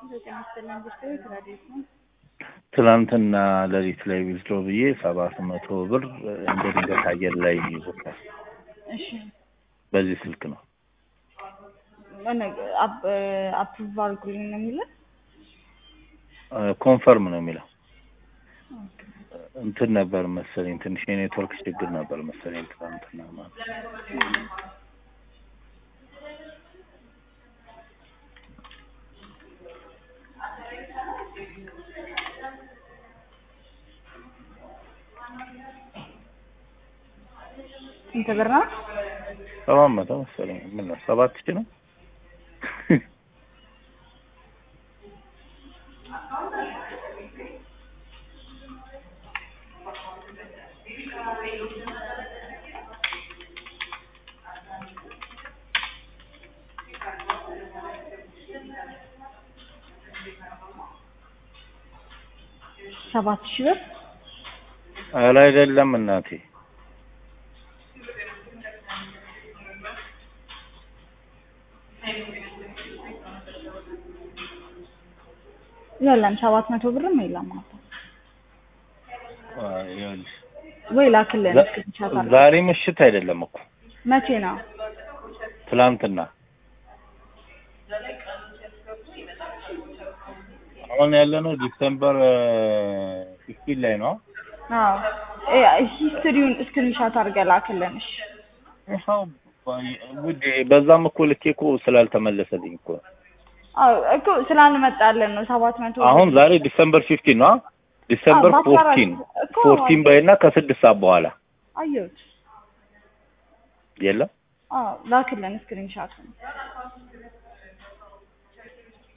ዘጠኝ ይስጥልን ኢንዱስትሪ ትራዲስ ነው። ትናንትና ሌሊት ላይ ዊዝድሮ ብዬ ሰባት መቶ ብር እንደ ድንገት አየር ላይ ይዞታል። እሺ በዚህ ስልክ ነው። አፕሩቭ አድርጉልኝ ነው የሚለው። ኮንፈርም ነው የሚለው። እንትን ነበር መሰለኝ ትንሽ የኔትወርክ ችግር ነበር መሰለኝ ትናንትና ማለት ስንት ብር ነው? ሰባት መቶ መሰለኝ ምን ነው ሰባት ሺህ ነው ሰባት ሺህ ብር ኧረ አይደለም እናቴ የለም ሰባት መቶ ብርም የለም አባ አይ፣ ይኸውልሽ ወይ ላክልን ዛ- እስክሪንሻት አድርገህ ዛሬ ምሽት አይደለም እኮ መቼ ነው? ትላንትና አሁን ያለነው ዲሴምበር ፊፍቲን ላይ ነው። አዎ እ ሂስትሪውን እስክሪንሻት አድርገህ ላክልን። እሺ ይኸው ውዴ፣ በዛም እኮ ልኬ እኮ ስላልተመለሰልኝ እኮ ነው። አዎ እኮ ስላልመጣልን ነው ሰባት መቶ አሁን ዛሬ ዲሴምበር ፊፍቲን ነው። ዲሴምበር አዎ፣ በአስራ አራት ፎርቲን እኮ ፎርቲን በይና ከስድስት ሰዓት በኋላ አየሁት። የለም አዎ ላክልን እስክሪንሻቱን